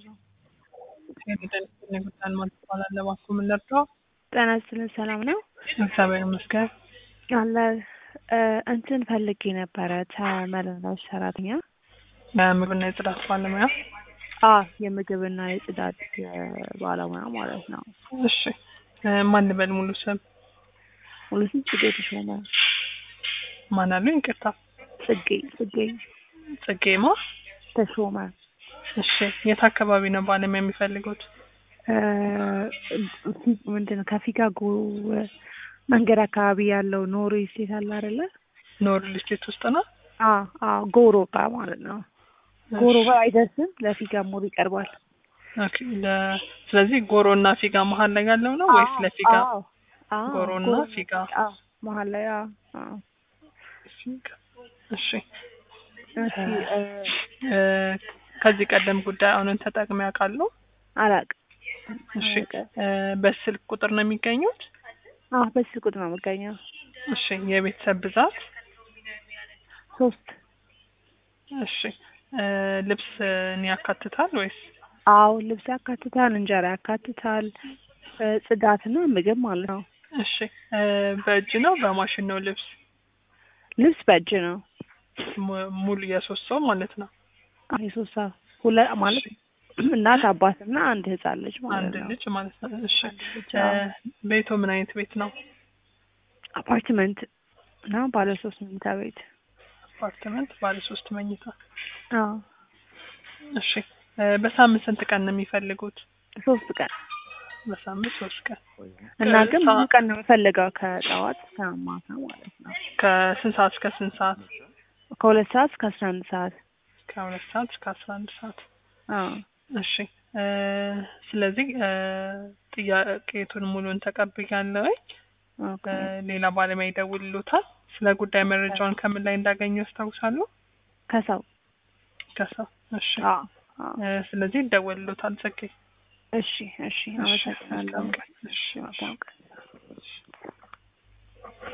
ጉዳን ማለት ይባላል። ለባኮ ምን ልርዳው? ጤና ይስጥልን ሰላም ነው እግዚአብሔር ይመስገን። አለ እንትን ፈልጌ ነበረ ተመላላሽ ሰራተኛ የምግብና የጽዳት ባለሙያ። አ የምግብና የጽዳት ባለሙያ ማለት ነው። እሺ ማን ልበል? ሙሉ ስም ሙሉ ስም ጽጌ ተሾመ። ማን አሉ? ይቅርታ ጽጌ ጽጌ ጽጌማ ተሾመ። እሺ የት አካባቢ ነው ባለሙያ የሚፈልጉት? ምንድን ነው ከፊጋ ጎ መንገድ አካባቢ ያለው ኖሮ ስቴት አለ አይደለ? ኖር ልስቴት ውስጥ ነው። አ አ ጎሮ ጋር ማለት ነው። ጎሮ ጋር አይደርስም፣ ለፊጋ ሞር ይቀርባል። ኦኬ ለ ስለዚህ ጎሮ እና ፊጋ መሀል ላይ ያለው ነው ወይስ ለፊጋ? አዎ፣ አዎ፣ ጎሮ እና ፊጋ አዎ፣ መሀል ላይ አዎ፣ አዎ። እሺ እሺ እ ከዚህ ቀደም ጉዳይ አሁንን ተጠቅመው ያውቃሉ? አላውቅም። እሺ እ በስልክ ቁጥር ነው የሚገኙት? አዎ፣ በዚህ ቁጥር ነው የምገኘው። እሺ የቤተሰብ ብዛት? ሶስት እሺ እ ልብስን ያካትታል ወይስ? አዎ፣ ልብስ ያካትታል፣ እንጀራ ያካትታል፣ እ ጽዳትና ምግብ ማለት ነው። እሺ እ በእጅ ነው በማሽን ነው ልብስ? ልብስ በእጅ ነው። mu- ሙሉ የሶስት ሰው ማለት ነው። አዎ፣ የሶስት ሰው ሁለ ማለት እናት አባትና አንድ ህፃን ልጅ ማለት አንድ ነው። ልጅ ማለት ነው። እሺ ልጅ፣ እ አዎ። ቤቶ ምን አይነት ቤት ነው? አፓርትመንት እና ባለ ሶስት መኝታ ቤት። አፓርትመንት ባለ ሶስት መኝታ። አዎ፣ እሺ እ በሳምንት ስንት ቀን ነው የሚፈልጉት? ሶስት ቀን በሳምንት ሶስት ቀን። እና ከ- ግን ሰዓ- ብዙ ቀን ነው የምፈልገው ከጠዋት እስከ ማታ ማለት ነው። ከስንት ሰዓት እስከ ስንት ሰዓት? ከሁለት ሰዓት እስከ አስራ አንድ ሰዓት። ከሁለት ሰዓት እስከ አስራ አንድ ሰዓት። አዎ እሺ እ ስለዚህ እ ጥያቄቱን ሙሉን ተቀብያለሁ። ኦኬ። እ ሌላ ባለሙያ ይደውልሎታል። ስለ ጉዳይ መረጃውን ከምን ላይ እንዳገኙ ያስታውሳሉ? ከሰው ከሰው። እሺ አዎ አዎ። እ ስለዚህ ይደውልሎታል። ጽጌ እሺ እሺ፣ አመሰግናለሁ። እሺ፣ እሺ፣ መልካም ቀን።